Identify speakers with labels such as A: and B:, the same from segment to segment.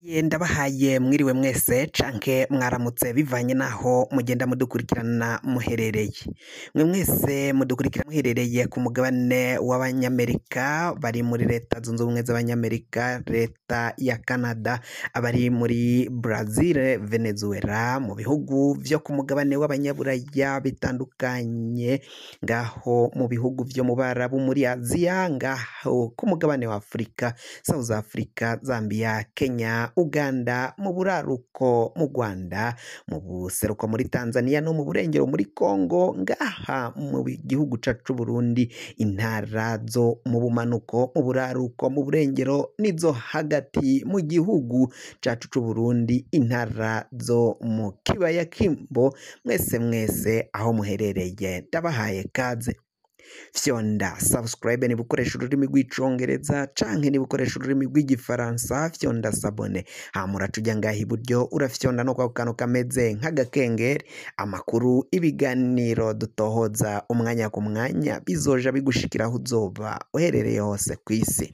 A: Ye ndabahaye mwiriwe mwese canke mwaramutse bivanye naho mugenda mudukurikirana muherereye mwe mwese mudukurikira muherereye ku mugabane w'abanyamerika bari muri leta zunze ubumwe z'abanyamerika leta ya canada abari muri brazil venezuela mu bihugu vyo ku mugabane w'abanyaburaya bitandukanye ngaho mu bihugu vyo mu barabu muri aziya ngaho ku mugabane wa afurika south africa zambia kenya uganda mu buraruko mu rwanda mu buseruko muri tanzania no mu burengero muri congo ngaha mu gihugu cacu burundi intara zo mu bumanuko mu buraruko mu burengero n'izo hagati mu gihugu cacu c'uburundi intara zo mu kibaya kimbo mwese mwese aho muherereye ndabahaye kaze fyonda subscribe niba ukoresha ururimi rw'icongereza canke niba ukoresha ururimi rw'igifaransa fyonda sabone hama uraca uja ngaha iburyo urafyonda no kwa kantu kameze nk'agakengeri amakuru ibiganiro dutohoza umwanya ku mwanya bizoja bigushikira aho uzoba uherereye hose ku isi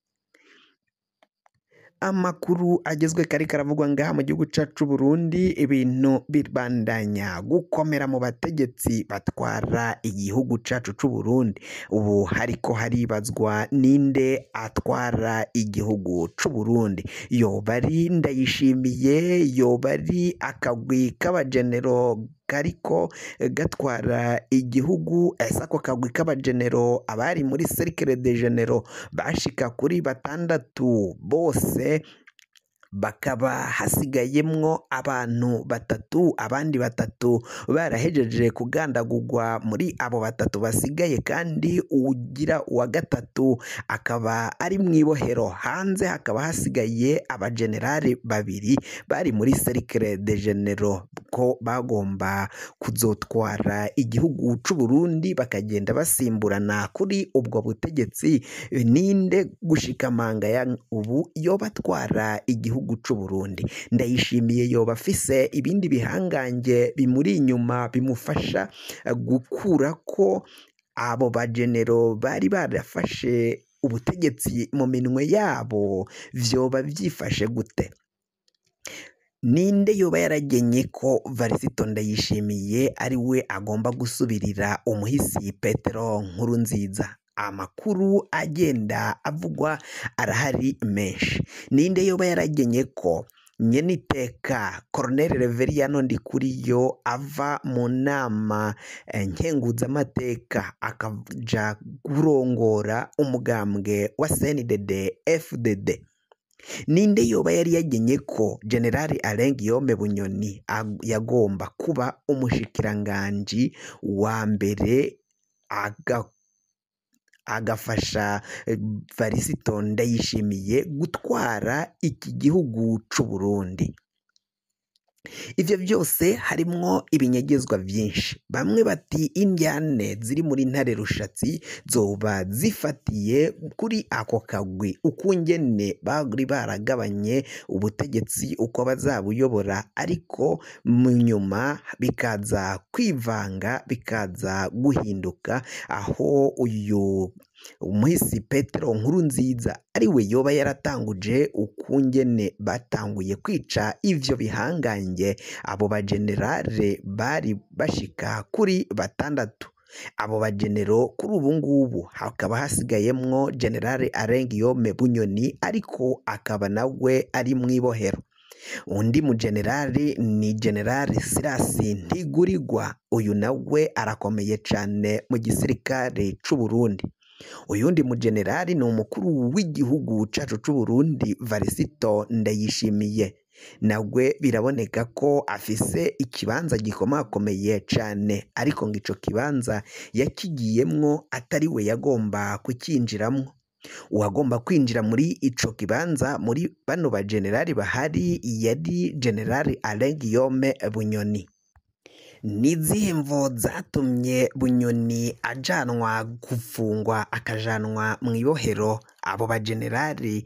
A: amakuru agezwe kari karavugwa ngaha mu gihugu cacu Burundi ibintu bibandanya gukomera mu bategetsi batwara igihugu cacu c'u Burundi ubu hariko haribazwa ninde atwara igihugu c'u Burundi yoba ari Ndayishimiye yoba ari akagwi k'abajenero kariko gatwara igihugu ese ako kagwi k'abajenero abari muri cercle de genero bashika kuri batandatu bose bakaba hasigayemwo abantu batatu abandi batatu barahejeje kugandagurwa muri abo batatu basigaye kandi uwugira uwa gatatu akaba ari mu ibohero hanze hakaba hasigaye abajenerali babiri bari muri cercle de genero ko bagomba kuzotwara igihugu c'u Burundi bakagenda basimburana kuri ubwo butegetsi ninde gushikamanga ya ubu yoba atwara igihugu c'u Burundi ndayishimiye yoba afise ibindi bihangange bimuri inyuma bimufasha gukura ko abo bajenero bari barafashe ubutegetsi mu minwe yabo vyoba vyifashe gute ninde yoba yaragenye ko varisito ndayishimiye ari we agomba gusubirira umuhisi petero nkuru nziza amakuru agenda avugwa arahari menshi ninde yoba yaragenye ko nyeniteka Colonel Reveriyano Ndikuriyo ava mu nama nkenguzamateka akaja kurongora umugambwe wa CNDD FDD ninde yoba yari yagenye ko generali Alain Guillaume Bunyoni yagomba kuba umushikiranganji wa mbere aga agafasha varisito ndayishimiye gutwara iki gihugu c'u Burundi ivyo byose harimwo ibinyegezwa vyinshi bamwe bati indyane ziri muri ntare rushatsi zoba zifatiye kuri ako kagwi ukungene bari baragabanye ubutegetsi uko bazabuyobora ariko mu nyuma bikaza kwivanga bikaza guhinduka aho uyu umuhisi petero nkuru nziza ari we yoba yaratanguje ukungene batanguye kwica ivyo bihangange abo bajenerale bari bashika kuri batandatu abo bajenero kuri ubu ngubu hakaba hasigayemwo generale Alain Guillaume Bunyoni ariko akaba nawe ari mu ibohero undi mujenerali ni generali Sirasi Ntigurirwa uyu nawe arakomeye cane mu gisirikare c'u Burundi uyundi mujenerali ni umukuru w'igihugu cacu c'u Burundi Varisito Ndayishimiye nawe biraboneka ko afise ikibanza gikomakomeye cane ariko ngo ico kibanza yakigiyemwo atari we yagomba kukinjiramwo uwagomba kwinjira muri ico kibanza muri bano bajenerali bahari yari generali Alain Guillaume Bunyoni nizihe mvo zatumye bunyoni ajanwa gufungwa akajanwa mu ibohero abo bajenerali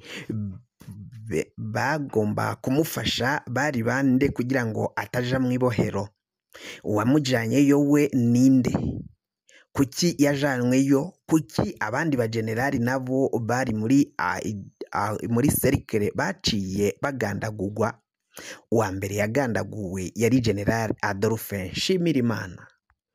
A: bagomba kumufasha bari bande kugira ngo ataja mu ibohero uwamujyanyeyo we ninde kuki yajanweyo kuki abandi bajenerali nabo bari muri ah, muri serikere baciye bagandagurwa uwa mbere yagandaguwe yari general Adolphe Nshimirimana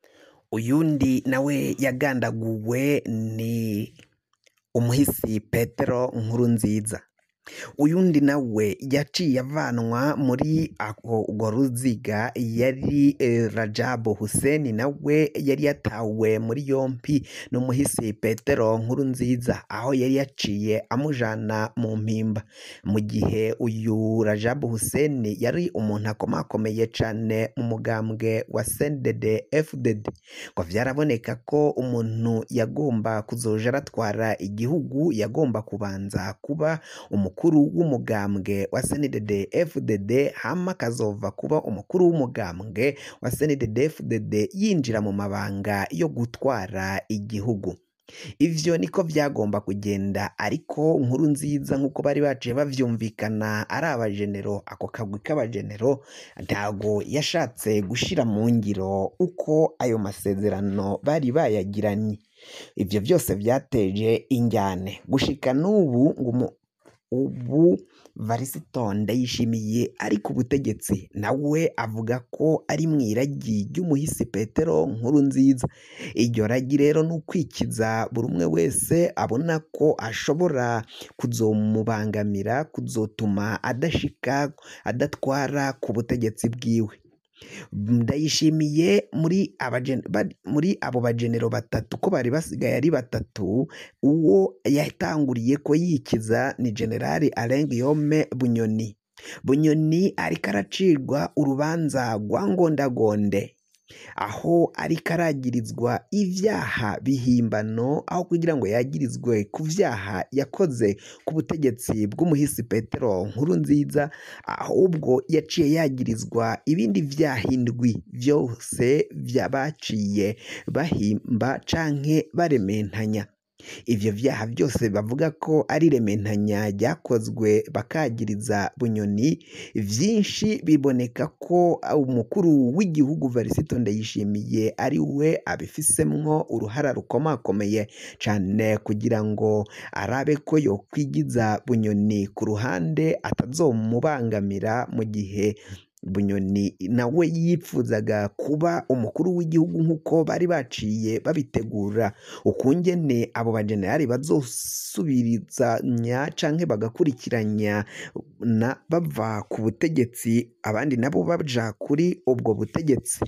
A: uyundi nawe yagandaguwe ni umuhisi Petero Nkurunziza uyundi nawe yaciye avanwa muri ako urwo ruziga yari eh, Rajabu Hussein nawe yari yatawe muri yompi n'umuhisi Petero Nkurunziza aho yari yaciye amujana mu mpimba mu gihe uyu Rajabu Hussein yari umuntu akomakomeye cyane mu mugambwe wa CNDD FDD ngo vyaraboneka ko umuntu yagomba kuzoja aratwara igihugu yagomba kubanza kuba umukuru w'umugambwe wa CNDD FDD hama akazova kuba umukuru w'umugambwe wa CNDD FDD yinjira mu mabanga yo gutwara igihugu ivyo niko vyagomba kugenda ariko nkuru nziza nk'uko bari baciye bavyumvikana ari abajenero ako kagwi k'abajenero ntago yashatse gushira mu ngiro uko ayo masezerano bari bayagiranye ivyo byose vyateje injyane gushika n'ubu ngo umu- ubu Varisito Ndayishimiye ari ku butegetsi nawe avuga ko ari mu iragi ry'umuhisi Petero Nkurunziza iryo ragi rero ni ukwikiza buri umwe wese abona ko ashobora kuzomubangamira kuzotuma adashika adatwara ku butegetsi bwiwe ndayishimiye muri abajen- ba- muri abo bajenero batatu ko bari basigaye ari batatu uwo yatanguriye ko yikiza ni generali Alain Guillaume Bunyoni Bunyoni ariko aracirwa urubanza rwa ngondagonde aho ariko aragirizwa ibyaha bihimbano aho kugira ngo yagirizwe ku byaha yakoze ku butegetsi bw'umuhisi Petero Nkurunziza ahubwo yaciye yagirizwa ibindi byaha indwi byose byabaciye bahimba canke barementanya ivyo vyaha byose bavuga ko ari rementanya ryakozwe bakagiriza bunyoni vyinshi biboneka ko umukuru w'igihugu Varisito Ndayishimiye ari we abifisemwo uruhara rukomakomeye cane kugira ngo arabe ko yokwigiza bunyoni ku ruhande atazomubangamira mu gihe bunyoni nawe yipfuzaga kuba umukuru w'igihugu nk'uko bari baciye babitegura ukungene abo bajenerali bazosubirizanya canke bagakurikiranya na bava ku butegetsi abandi nabo baja kuri ubwo butegetsi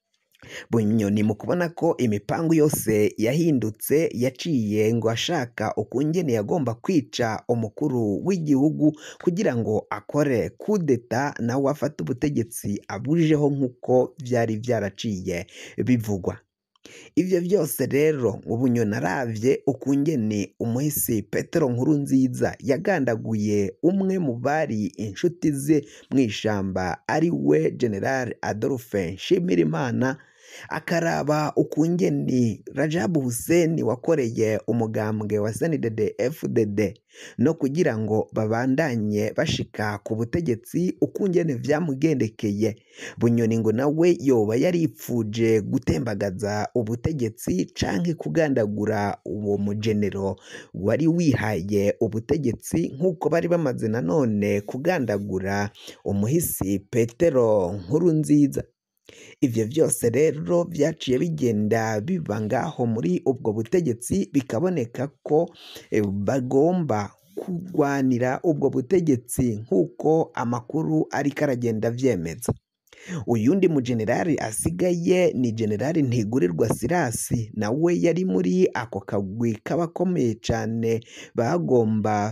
A: bunyoni mu kubona ko imipangu yose yahindutse yaciye ngo ashaka ukungene yagomba kwica umukuru w'igihugu kugira ngo akore kudeta nawe afate ubutegetsi abujeho nk'uko byari byaraciye bivugwa ibyo byose rero ubunyoni aravye ukungene umuhisi petero nkuru nziza yagandaguye umwe mu bari inshuti ze mu ishamba ari we general adolphe nshimirimana akaraba ukungeni rajabu hussein wakoreye umugambwe wa sndd fdd no kugira ngo babandanye bashika ku butegetsi ukungene vyamugendekeye bunyoni ngo nawe yoba yaripfuje gutembagaza ubutegetsi canke kugandagura uwo mugenero wari wihaye ubutegetsi nk'uko bari bamaze nanone kugandagura umuhisi petero nkuru nziza ivyo byose rero byaciye bigenda biba ngaho muri ubwo butegetsi bikaboneka ko eh, bagomba kurwanira ubwo butegetsi nk'uko amakuru ariko aragenda avyemeza uyundi mujenerali asigaye ni generali ntigurirwa sirasi nawe yari muri ako kagwi k'abakomeye cane bagomba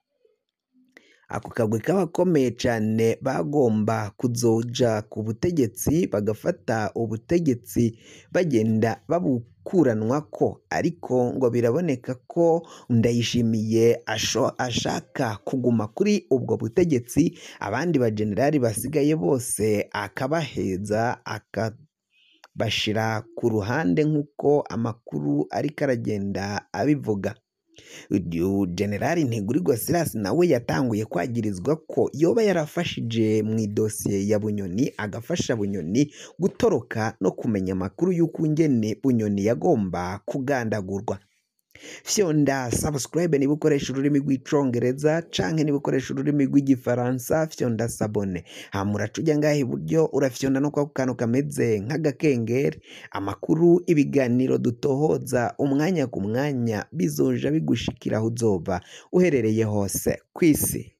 A: ako kagwi k'abakomeye cyane bagomba kuzoja ku butegetsi bagafata ubutegetsi bagenda babukuranwa ko ariko ngo biraboneka ko ndayishimiye asho- ashaka kuguma kuri ubwo butegetsi abandi bajenerali basigaye bose akabaheza akabashira ku ruhande nk'uko amakuru ariko aragenda abivuga uyu generali ntigurirwa sirasi nawe yatanguye kwagirizwa ko yoba yarafashije mu idosiye ya bunyoni agafasha bunyoni gutoroka no kumenya amakuru y'uko ingene bunyoni yagomba kugandagurwa fyonda subscribe niba ukoresha ururimi rw'icongereza canke niba ukoresha ururimi rw'igifaransa fyonda sabone hama uraca ujya ngaha iburyo urafyonda no kwako kantu kameze nk'agakengeri amakuru ibiganiro dutohoza umwanya ku mwanya bizoja bigushikira aho uzoba uherereye hose kw'isi